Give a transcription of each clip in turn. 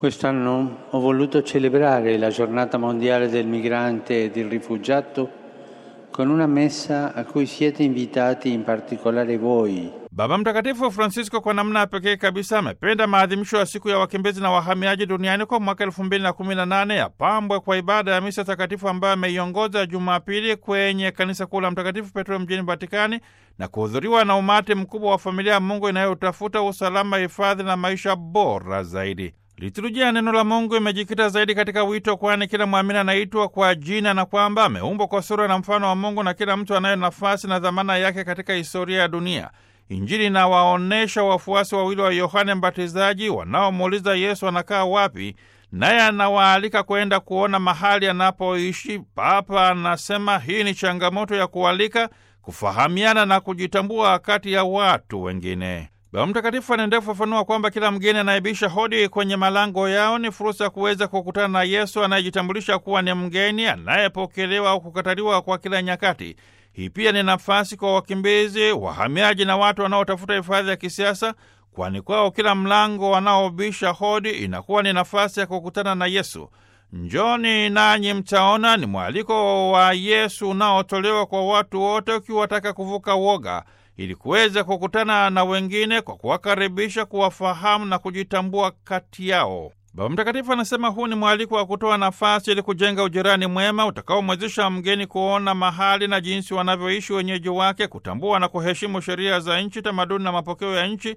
Quest'anno ho voluto celebrare la giornata mondiale del migrante e del rifugiato con una messa a cui siete invitati in particolare voi. Baba Mtakatifu Francisco kwa namna ya pekee kabisa amependa maadhimisho ya siku ya wakimbizi na wahamiaji duniani kwa mwaka elfu mbili na kumi na nane yapambwe kwa ibada ya misa takatifu ambayo ameiongoza Jumapili kwenye kanisa kuu la Mtakatifu Petro mjini Vatikani na kuhudhuriwa na umati mkubwa wa familia ya Mungu inayotafuta usalama, hifadhi na maisha bora zaidi. Liturujia ya neno la Mungu imejikita zaidi katika wito, kwani kila mwamini anaitwa kwa jina na kwamba ameumbwa kwa sura na mfano wa Mungu na kila mtu anayo nafasi na dhamana yake katika historia ya dunia. Injili inawaonyesha wafuasi wawili wa Yohane Mbatizaji wanaomuuliza Yesu anakaa wapi, naye anawaalika kwenda kuona mahali anapoishi. Papa anasema hii ni changamoto ya kualika, kufahamiana na kujitambua kati ya watu wengine. Baba Mtakatifu anaendelea kufafanua kwamba kila mgeni anayebisha hodi kwenye malango yao ni fursa ya kuweza kukutana na Yesu anayejitambulisha kuwa ni mgeni anayepokelewa au kukataliwa kwa kila nyakati. Hii pia ni nafasi kwa wakimbizi, wahamiaji na watu wanaotafuta hifadhi ya kisiasa, kwani kwao kila mlango wanaobisha hodi inakuwa ni nafasi ya kukutana na Yesu. Njoni nanyi mtaona ni mwaliko wa Yesu unaotolewa kwa watu wote, ukiwataka kuvuka woga ili kuweza kukutana na wengine kwa kuwakaribisha, kuwafahamu na kujitambua kati yao. Baba Mtakatifu anasema huu ni mwaliko wa kutoa nafasi ili kujenga ujirani mwema utakaomwezesha mgeni kuona mahali na jinsi wanavyoishi wenyeji wake, kutambua na kuheshimu sheria za nchi, tamaduni na mapokeo ya nchi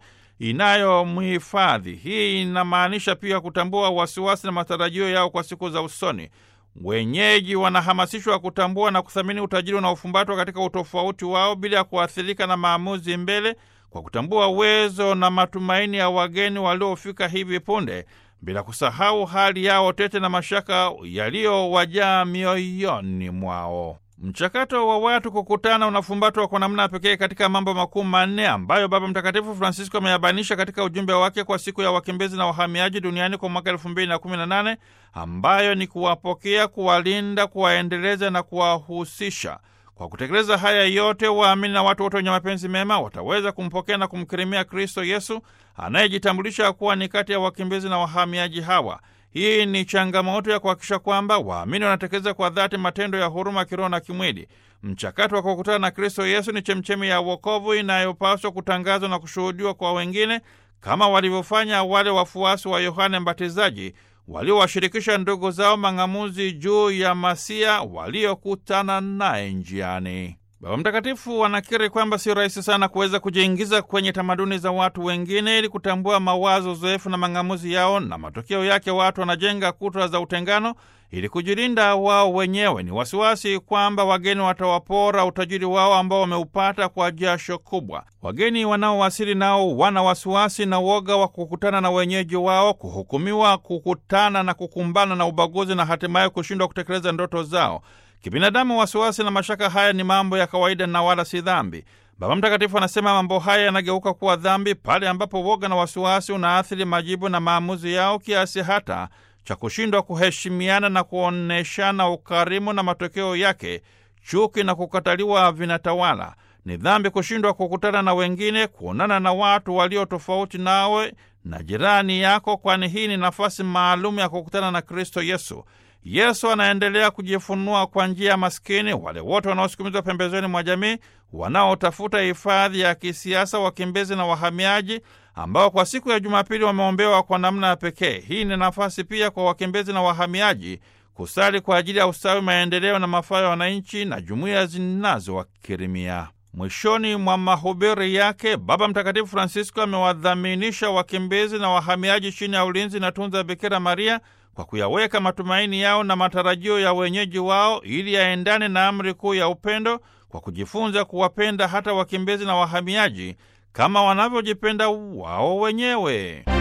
inayomhifadhi. Hii inamaanisha pia kutambua wasiwasi na matarajio yao kwa siku za usoni. Wenyeji wanahamasishwa kutambua na kuthamini utajiri unaofumbatwa katika utofauti wao bila ya kuathirika na maamuzi mbele, kwa kutambua uwezo na matumaini ya wageni waliofika hivi punde, bila kusahau hali yao tete na mashaka yaliyowajaa mioyoni mwao. Mchakato wa watu kukutana unafumbatwa kwa namna pekee katika mambo makuu manne ambayo Baba Mtakatifu Francisco ameyabainisha katika ujumbe wake kwa siku ya wakimbizi na wahamiaji duniani kwa mwaka elfu mbili na kumi na nane ambayo ni kuwapokea, kuwalinda, kuwaendeleza na kuwahusisha. Kwa kutekeleza haya yote, waamini na watu wote wenye mapenzi mema wataweza kumpokea na kumkirimia Kristo Yesu anayejitambulisha kuwa ni kati ya wakimbizi na wahamiaji hawa. Hii ni changamoto ya kuhakikisha kwamba waamini wanatekeleza kwa dhati matendo ya huruma kiroho na kimwili. Mchakato wa kukutana na Kristo Yesu ni chemchemi ya wokovu inayopaswa kutangazwa na kushuhudiwa kwa wengine, kama walivyofanya wale wafuasi wa Yohane Mbatizaji waliowashirikisha ndugu zao mang'amuzi juu ya Masia waliokutana naye njiani. Baba Mtakatifu anakiri kwamba sio rahisi sana kuweza kujiingiza kwenye tamaduni za watu wengine ili kutambua mawazo, uzoefu na mang'amuzi yao, na matokeo yake watu wanajenga kuta za utengano ili kujilinda wao wenyewe. Ni wasiwasi kwamba wageni watawapora utajiri wao ambao wameupata kwa jasho kubwa. Wageni wanaowasili nao wana wasiwasi na woga wa kukutana na wenyeji wao, kuhukumiwa, kukutana na kukumbana na ubaguzi na hatimaye kushindwa kutekeleza ndoto zao. Kibinadamu, wasiwasi na mashaka haya ni mambo ya kawaida na wala si dhambi. Baba Mtakatifu anasema mambo haya yanageuka kuwa dhambi pale ambapo woga na wasiwasi unaathiri majibu na maamuzi yao kiasi hata cha kushindwa kuheshimiana na kuonyeshana ukarimu, na matokeo yake chuki na kukataliwa vinatawala. Ni dhambi kushindwa kukutana na wengine, kuonana na watu walio tofauti nawe na jirani yako, kwani hii ni nafasi maalum ya kukutana na Kristo Yesu. Yesu anaendelea kujifunua kwa njia ya maskini, wale wote wanaosukumizwa pembezoni mwa jamii, wanaotafuta hifadhi ya kisiasa, wakimbizi na wahamiaji, ambao kwa siku ya Jumapili wameombewa kwa namna ya pekee. Hii ni nafasi pia kwa wakimbizi na wahamiaji kusali kwa ajili ya ustawi, maendeleo na mafao ya wananchi na jumuiya zinazowakirimia. Mwishoni mwa mahubiri yake, Baba Mtakatifu Francisco amewadhaminisha wakimbizi na wahamiaji chini ya ulinzi na tunza Bikira Maria kwa kuyaweka matumaini yao na matarajio ya wenyeji wao ili yaendane na amri kuu ya upendo, kwa kujifunza kuwapenda hata wakimbizi na wahamiaji kama wanavyojipenda wao wenyewe.